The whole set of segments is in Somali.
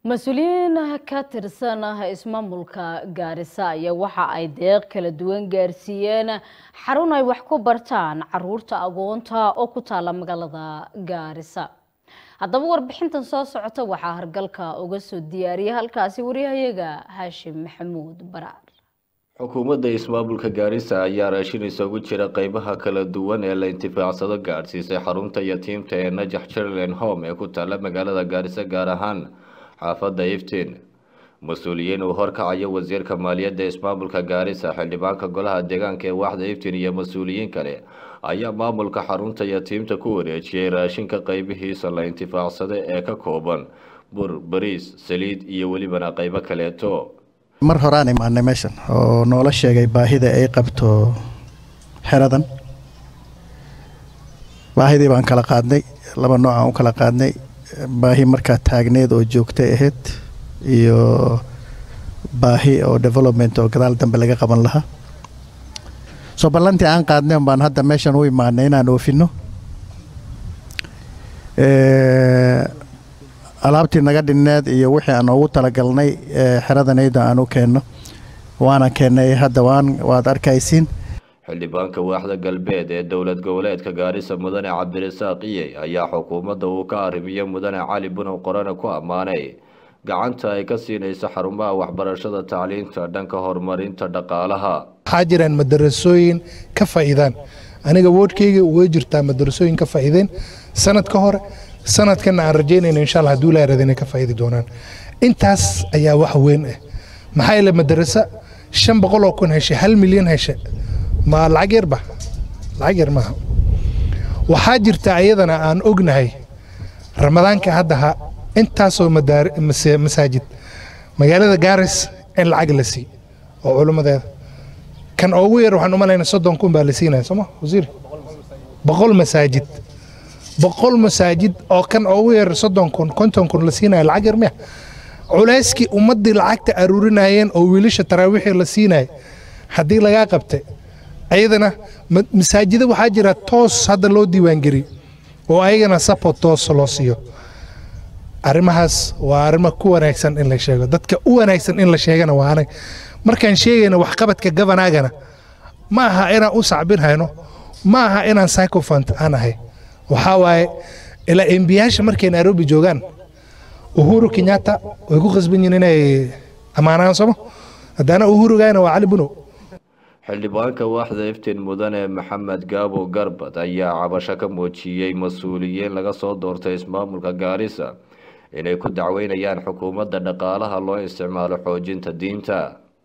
mas-uuliyiin ka tirsan ismaamulka gaarisa ayaa waxa ay deeq kala duwan gaarsiiyeen xarun ay wax ku bartaan caruurta agoonta oo ku taala magaalada gaarisa haddaba warbixintan soo socota waxaa hargalka uga soo diyaariyay halkaasi waryahayaga haashim maxamuud baraar xukuumadda ismaamulka gaarisa ayaa raashin isugu jira qeybaha kala duwan ee la intifaacsado gaadhsiisay xarunta yatiimta ee najax children home ee ku taala magaalada gaarisa gaar ahaan xaafadda iftiin mas-uuliyiin uu horkacayo wasiirka maaliyadda ismaamulka gaarisa xildhibaanka golaha deegaanka ee waaxda iftiin iyo mas-uuliyiin kale ayaa maamulka xarunta yatiimta ku wareejiyey raashinka qeybihiisa la intifaacsada ee ka kooban bur bariis saliid iyo welibana qeybo kaleeto mar horaan imaanay meeshan oo noola sheegay baahida ay qabto xeradan baahidii baan kala qaadnay laba nooc aan u kala qaadnay baahi markaa taagneed oo joogtay ahayd iyo baahi oo development oo gadaal dambe laga qaban lahaa soo ballantii aan qaadnay baan hadda meeshan u imaanay inaan oofino alaabtii naga dhinneed iyo wixii aan ugu talagalnay xeradanayda aan u keenno waana keennay hadda waan waad arkaysiin xildhibaanka waaxda galbeed ee dowlad goboleedka gaarisa mudane cabdirasaaq iye ayaa xukuumadda uu ka arrimiyo mudane cali bunow qorane ku ammaanay gacanta ay ka siinayso xarumaha waxbarashada tacliinta dhanka horumarinta dhaqaalaha waxaa jiraan madarasooyin ka faa'iidaan aniga woodhkayga way jirtaa madarasooyin ka faa'iideen sanad ka hore sanadkana aan rajaynayno insha allah hadduu ilaahay rada inay ka faa'iidi doonaan intaas ayaa wax weyn ah maxaa yeele madarasa shan boqol oo kun heshay hal milyan heshay ma lacag yarba lacag yar maaha waxaa jirta ayadana aan ognahay ramadaanka haddaha intaasoo masaajid magaalada gaaris in lacag la sii oo culimmadeeda kan ugu yar waxaan u malaynaa soddon kun baa la siinaya sooma wasiir boqol masaajid boqol masaajid oo kan ugu yar soddon kun konton kun la siinaya lacag yar miya culayskii ummaddii lacagta aruurinayeen oo wiilasha taraawiixii la siinaya haddii lagaa qabtay ayadana masaajida waxaa jira toos hadda loo diiwaangeliyo oo ayagana support toos loo siiyo arrimahaas waa arrimo ku wanaagsan in la sheego dadka u wanaagsan in la sheegana waa anag markaan sheegayna waxqabadka gabanaagana ma aha inaan u sacbin hayno ma aha inaan psychophant aan ahay waxaa waaye ilaa embiyaasha markay nairobi joogaan uhuru kenyatta way ku khasban yihiin inay ammaanaan somo haddana uhurugayna waa cali bunow xildhibaanka waaxda iftiin mudane maxamed gaabo garbad ayaa cabasho ka muujiyey mas-uuliyiin laga soo doortay ismaamulka gaarisa inay ku dacweynayaan xukuumadda dhaqaalaha loo isticmaalo xoojinta diinta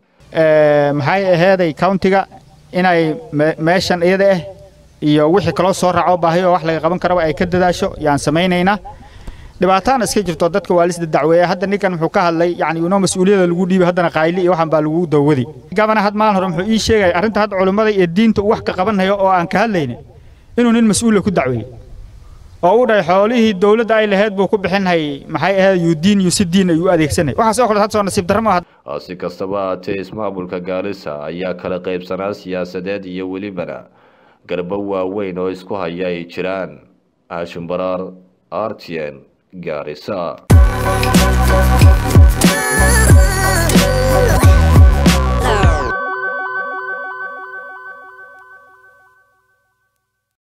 maxay aheeday countiga inay meeshan iyada ah iyo wixii kaloo soo raaco baahi oo wax laga qaban karaba ay ka dadaasho yaan samaynaynaa dhibaataana iska jirto dadka waa lisda dacweeya hadda ninkan muxuu ka hadlay yani inoo mas-uuliyada lagu dhiibay haddana qaayli iyo waxan baa lagu dawadi gabana had maalin hore muxuu ii sheegaya arrinta hadda culimmada iyo diinta uu wax ka qabanhayo oo aan ka hadlaynin inuu nin mas-uula ku dacweeyey oo u dhahay xoolihii dowladda ay lahayd buu ku bixinhay maxay ahayd yu diin yu si diin ayuu adeegsanay waxaas oo kale had soo nasiib darro maaha si kastaba haatee ismaamulka gaarisa ayaa kala qaybsanaa siyaasadeed iyo welibana garbo waaweyn oo isku haya ay jiraan aashim baraar r t n gaarisa